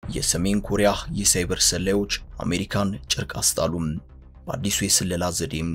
የሰሜን ኮሪያ የሳይበር ሰላዮች አሜሪካን ጨርቅ አስጣሉም። በአዲሱ የስለላ ዘዴም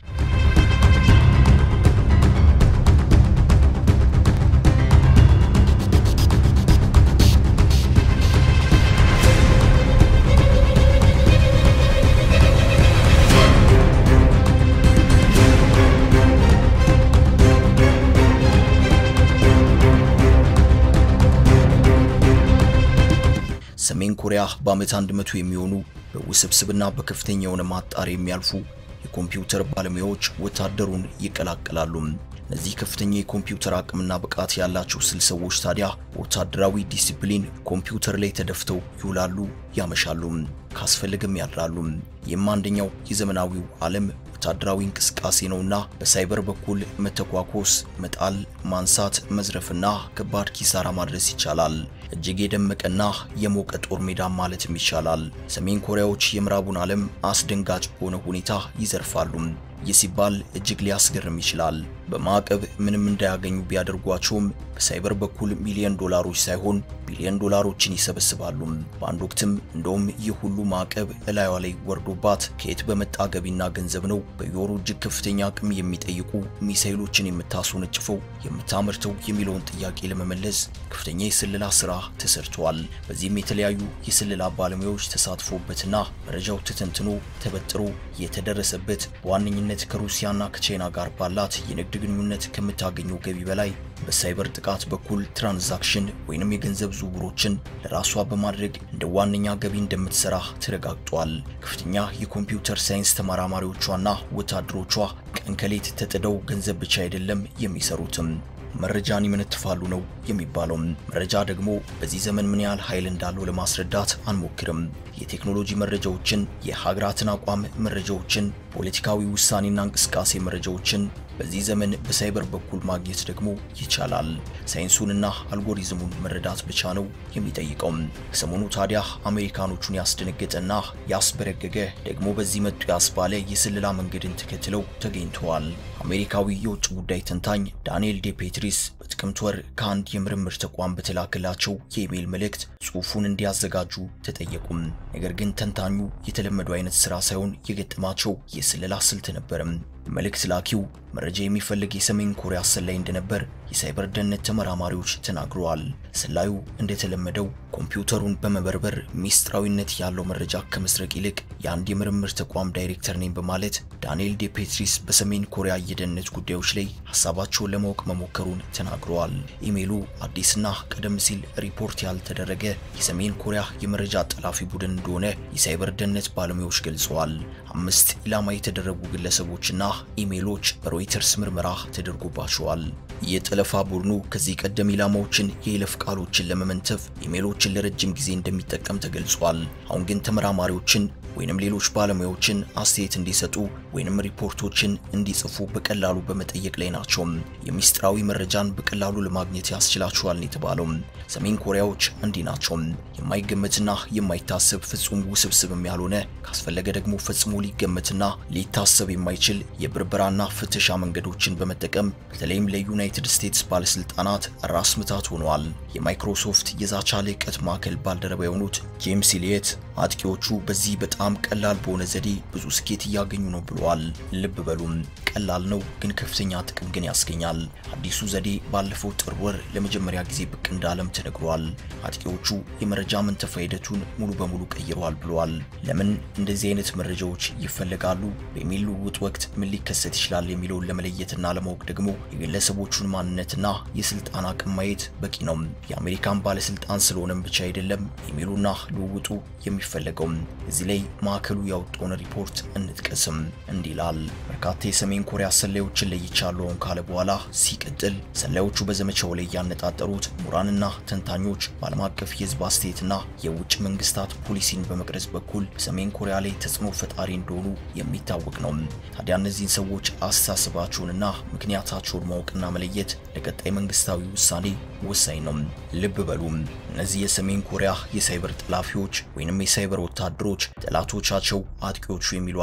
ሰሜን ኮሪያ በዓመት 100 የሚሆኑ በውስብስብና በከፍተኛ የሆነ ማጣሪያ የሚያልፉ የኮምፒውተር ባለሙያዎች ወታደሩን ይቀላቀላሉ። እነዚህ ከፍተኛ የኮምፒውተር አቅምና ብቃት ያላቸው ስል ሰዎች ታዲያ በወታደራዊ ዲሲፕሊን ኮምፒውተር ላይ ተደፍተው ይውላሉ፣ ያመሻሉ፣ ካስፈልግም ያድራሉ። ይህም አንደኛው የዘመናዊው ዓለም ወታደራዊ እንቅስቃሴ ነውና በሳይበር በኩል መተኳኮስ፣ መጣል፣ ማንሳት፣ መዝረፍና ከባድ ኪሳራ ማድረስ ይቻላል። እጅግ የደመቀና የሞቀ ጦር ሜዳ ማለትም ይቻላል። ሰሜን ኮሪያዎች የምዕራቡን ዓለም አስደንጋጭ በሆነ ሁኔታ ይዘርፋሉ። ይህ ሲባል እጅግ ሊያስገርም ይችላል። በማዕቀብ ምንም እንዳያገኙ ቢያደርጓቸውም በሳይበር በኩል ሚሊዮን ዶላሮች ሳይሆን ቢሊዮን ዶላሮችን ይሰበስባሉ። በአንድ ወቅትም እንደውም ይህ ሁሉ ማዕቀብ እላዩ ላይ ወርዶባት ከየት በመጣ ገቢና ገንዘብ ነው በየወሩ እጅግ ከፍተኛ አቅም የሚጠይቁ ሚሳይሎችን የምታስወነጭፈው የምታመርተው የሚለውን ጥያቄ ለመመለስ ከፍተኛ የስለላ ስራ ተሰርተዋል። በዚህም የተለያዩ የስለላ ባለሙያዎች ተሳትፎበትና መረጃው ተተንትኖ ተበጥሮ የተደረሰበት በዋነኝነት ከሩሲያና ከቻይና ጋር ባላት የንግድ ግንኙነት ከምታገኘው ገቢ በላይ በሳይበር ጥቃት በኩል ትራንዛክሽን ወይንም የገንዘብ ዝውውሮችን ለራሷ በማድረግ እንደ ዋነኛ ገቢ እንደምትሰራ ተረጋግጧል። ከፍተኛ የኮምፒውተር ሳይንስ ተመራማሪዎቿና ወታደሮቿ ቀን ከሌት ተጥደው ገንዘብ ብቻ አይደለም የሚሰሩትም መረጃን ይመነትፋሉ ነው የሚባለው። መረጃ ደግሞ በዚህ ዘመን ምን ያህል ኃይል እንዳለው ለማስረዳት አንሞክርም። የቴክኖሎጂ መረጃዎችን፣ የሀገራትን አቋም መረጃዎችን፣ ፖለቲካዊ ውሳኔና እንቅስቃሴ መረጃዎችን በዚህ ዘመን በሳይበር በኩል ማግኘት ደግሞ ይቻላል። ሳይንሱንና አልጎሪዝሙን መረዳት ብቻ ነው የሚጠይቀው። ሰሞኑ ታዲያ አሜሪካኖቹን ያስደነገጠና ያስበረገገ ደግሞ በዚህ መጡ ያስባለ የስለላ መንገድን ተከትለው ተገኝተዋል። አሜሪካዊ የውጭ ጉዳይ ተንታኝ ዳንኤል ዴ ፔትሪስ በጥቅምት ወር ከአንድ የምርምር ተቋም በተላከላቸው የኢሜይል መልእክት ጽሑፉን እንዲያዘጋጁ ተጠየቁም። ነገር ግን ተንታኙ የተለመደው አይነት ስራ ሳይሆን የገጠማቸው የስለላ ስልት ነበርም። መልእክት ላኪው መረጃ የሚፈልግ የሰሜን ኮሪያ ሰላይ እንደነበር የሳይበር ደህንነት ተመራማሪዎች ተናግረዋል። ሰላዩ እንደተለመደው ኮምፒውተሩን በመበርበር ሚስጥራዊነት ያለው መረጃ ከመስረቅ ይልቅ የአንድ የምርምር ተቋም ዳይሬክተር ነኝ በማለት ዳንኤል ዴ ፔትሪስ በሰሜን ኮሪያ የደህንነት ጉዳዮች ላይ ሀሳባቸውን ለማወቅ መሞከሩን ተናግረዋል። ኢሜይሉ አዲስና ቀደም ሲል ሪፖርት ያልተደረገ የሰሜን ኮሪያ የመረጃ ጠላፊ ቡድን እንደሆነ የሳይበር ደህንነት ባለሙያዎች ገልጸዋል። አምስት ኢላማ የተደረጉ ግለሰቦችና ኢሜይሎች በሮይተርስ ምርመራ ተደርጎባቸዋል። የጠለፋ ቡድኑ ከዚህ ቀደም ኢላማዎችን የይለፍ ቃሎችን ለመመንተፍ ኢሜይሎችን ለረጅም ጊዜ እንደሚጠቀም ተገልጿል። አሁን ግን ተመራማሪዎችን ወይንም ሌሎች ባለሙያዎችን አስተያየት እንዲሰጡ ወይንም ሪፖርቶችን እንዲጽፉ በቀላሉ በመጠየቅ ላይ ናቸው። የሚስጥራዊ መረጃን በቀላሉ ለማግኘት ያስችላቸዋል የተባለው ሰሜን ኮሪያዎች እንዲህ ናቸው። የማይገመትና የማይታሰብ ፍጹም ውስብስብም ያልሆነ ካስፈለገ ደግሞ ፈጽሞ ሊገመትና ሊታሰብ የማይችል የብርበራና ፍተሻ መንገዶችን በመጠቀም በተለይም ለዩናይትድ ስቴትስ ባለስልጣናት ራስ ምታት ሆነዋል። የማይክሮሶፍት የዛቻ ልዕቀት ማዕከል ባልደረባ የሆኑት ጄምስ ኢሊየት አጥቂዎቹ በዚህ በጣም ቀላል በሆነ ዘዴ ብዙ ስኬት እያገኙ ነው ብለዋል። ልብ በሉም ቀላል ነው፣ ግን ከፍተኛ ጥቅም ግን ያስገኛል። አዲሱ ዘዴ ባለፈው ጥር ወር ለመጀመሪያ ጊዜ ብቅ እንዳለም ተነግሯል። አጥቂዎቹ የመረጃ መንተፋ ሂደቱን ሙሉ በሙሉ ቀይረዋል ብለዋል። ለምን እንደዚህ አይነት መረጃዎች ይፈለጋሉ? በኢሜል ልውውጥ ወቅት ምን ሊከሰት ይችላል የሚለውን ለመለየትና ለማወቅ ደግሞ የግለሰቦቹን ማንነትና የስልጣን አቅም ማየት በቂ ነው። የአሜሪካን ባለስልጣን ስለሆነም ብቻ አይደለም ኢሜሉና ልውውጡ የሚፈለገው። እዚህ ላይ ማዕከሉ ያወጣውን ሪፖርት እንጥቀስም። እንዲህ ይላል። በርካታ የሰሜን ኮሪያ ሰላዮችን ለይቻለውን ካለ በኋላ ሲቀጥል ሰላዮቹ በዘመቻው ላይ ያነጣጠሩት ምሁራንና ተንታኞች በዓለም አቀፍ የህዝብ አስተያየትና የውጭ መንግስታት ፖሊሲን በመቅረጽ በኩል በሰሜን ኮሪያ ላይ ተጽዕኖ ፈጣሪ እንደሆኑ የሚታወቅ ነው። ታዲያ እነዚህን ሰዎች አስተሳሰባቸውንና ምክንያታቸውን ማወቅና መለየት ለቀጣይ መንግስታዊ ውሳኔ ወሳኝ ነው። ልብ በሉም እነዚህ የሰሜን ኮሪያ የሳይበር ጠላፊዎች ወይንም የሳይበር ወታደሮች ጠላቶቻቸው አጥቂዎቹ የሚሏቸው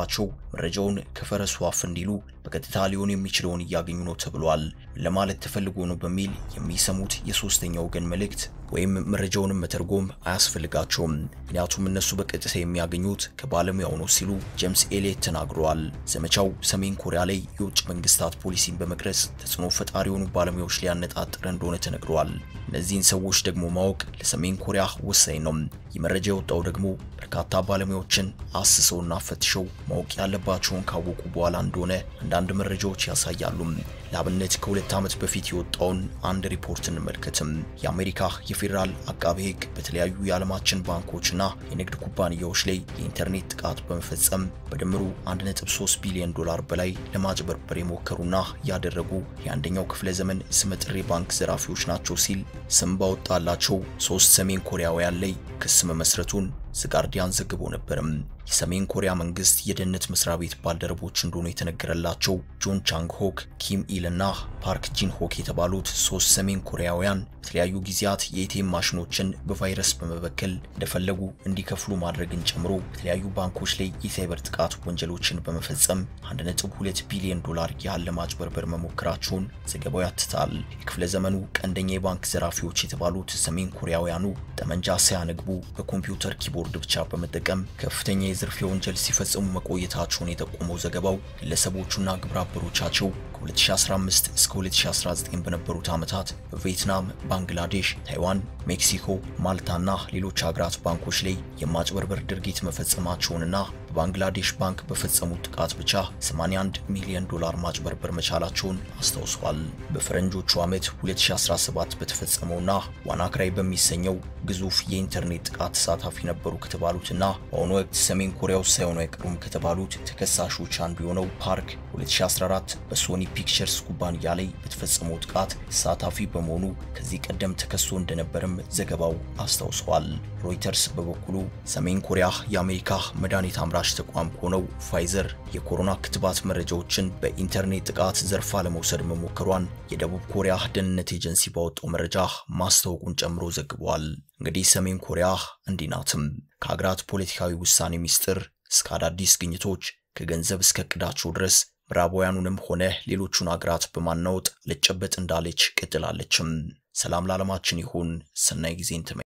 መረጃውን ከፈረሱ አፍ እንዲሉ በቀጥታ ሊሆን የሚችለውን እያገኙ ነው ተብሏል። ለማለት ተፈልጎ ነው በሚል የሚሰሙት የሶስተኛ ወገን መልእክት ወይም መረጃውንም መተርጎም አያስፈልጋቸውም። ምክንያቱም እነሱ በቀጥታ የሚያገኙት ከባለሙያው ነው ሲሉ ጄምስ ኤሊየት ተናግረዋል። ዘመቻው ሰሜን ኮሪያ ላይ የውጭ መንግስታት ፖሊሲን በመቅረጽ ተጽዕኖ ፈጣሪ የሆኑ ባለሙያዎች ላይ ያነጣጠረ እንደሆነ ተነግረዋል። እነዚህን ሰዎች ደግሞ ማወቅ ለሰሜን ኮሪያ ወሳኝ ነው። ይህ መረጃ የወጣው ደግሞ በርካታ ባለሙያዎችን አስሰውና ፈትሸው ማወቅ ያለባቸውን ካወቁ በኋላ እንደሆነ አንዳንድ መረጃዎች ያሳያሉ። ለአብነት ከሁለት ዓመት በፊት የወጣውን አንድ ሪፖርት እንመልከትም። የአሜሪካ የፌዴራል አቃቤ ሕግ በተለያዩ የዓለማችን ባንኮችና የንግድ ኩባንያዎች ላይ የኢንተርኔት ጥቃት በመፈጸም በድምሩ 1.3 ቢሊዮን ዶላር በላይ ለማጭበርበር የሞከሩና ያደረጉ የአንደኛው ክፍለ ዘመን ስመጥር ባንክ ዘራፊዎች ናቸው ሲል ስም ባወጣላቸው ሶስት ሰሜን ኮሪያውያን ላይ ክስ መመስረቱን ዘጋርዲያን ዘግቦ ነበርም። የሰሜን ኮሪያ መንግስት የደህንነት መስሪያ ቤት ባልደረቦች እንደሆኑ የተነገረላቸው ጆን ቻንግ ሆክ፣ ኪም ኢል እና ፓርክ ጂን ሆክ የተባሉት ሶስት ሰሜን ኮሪያውያን በተለያዩ ጊዜያት የኤቲኤም ማሽኖችን በቫይረስ በመበከል እንደፈለጉ እንዲከፍሉ ማድረግን ጨምሮ በተለያዩ ባንኮች ላይ የሳይበር ጥቃት ወንጀሎችን በመፈጸም 1.2 ቢሊዮን ዶላር ያህል ለማጭበርበር መሞከራቸውን ዘገባው ያትታል። የክፍለ ዘመኑ ቀንደኛ የባንክ ዘራፊዎች የተባሉት ሰሜን ኮሪያውያኑ ጠመንጃ ሳያነግቡ በኮምፒውተር ኪቦርድ ብቻ በመጠቀም ከፍተኛ የዝርፊያ ወንጀል ሲፈጽሙ መቆየታቸውን የጠቆመው ዘገባው ግለሰቦቹና ግብረ አበሮቻቸው ከ2015 እስከ 2019 በነበሩት ዓመታት በቪየትናም፣ ባንግላዴሽ፣ ታይዋን፣ ሜክሲኮ፣ ማልታና ሌሎች ሀገራት ባንኮች ላይ የማጭበርበር ድርጊት መፈጸማቸውንና በባንግላዴሽ ባንክ በፈጸሙት ጥቃት ብቻ 81 ሚሊዮን ዶላር ማጭበርበር መቻላቸውን አስታውሰዋል። በፈረንጆቹ ዓመት 2017 በተፈጸመውና ዋናክራይ በሚሰኘው ግዙፍ የኢንተርኔት ጥቃት ተሳታፊ ነበሩ ከተባሉትና በአሁኑ ወቅት ሰሜን ኮሪያ ውስጥ ሳይሆኑ አይቀሩም ከተባሉት ተከሳሾች አንዱ የሆነው ፓርክ 2014 በሶኒ ፒክቸርስ ኩባንያ ላይ በተፈጸመው ጥቃት ተሳታፊ በመሆኑ ከዚህ ቀደም ተከሶ እንደነበርም ዘገባው አስታውሰዋል። ሮይተርስ በበኩሉ ሰሜን ኮሪያ የአሜሪካ መድኃኒት አምራች ተቋም ከሆነው ፋይዘር የኮሮና ክትባት መረጃዎችን በኢንተርኔት ጥቃት ዘርፋ ለመውሰድ መሞከሯን የደቡብ ኮሪያ ደህንነት ኤጀንሲ ባወጣው መረጃ ማስታወቁን ጨምሮ ዘግቧል። እንግዲህ ሰሜን ኮሪያ እንዲህ ናትም። ከሀገራት ፖለቲካዊ ውሳኔ ሚስጥር እስከ አዳዲስ ግኝቶች ከገንዘብ እስከ እቅዳቸው ድረስ ምዕራባውያኑንም ሆነ ሌሎቹን አገራት በማናወጥ ልጨበጥ እንዳለች ቀጥላለችም። ሰላም ለዓለማችን ይሁን። ሰናይ ጊዜን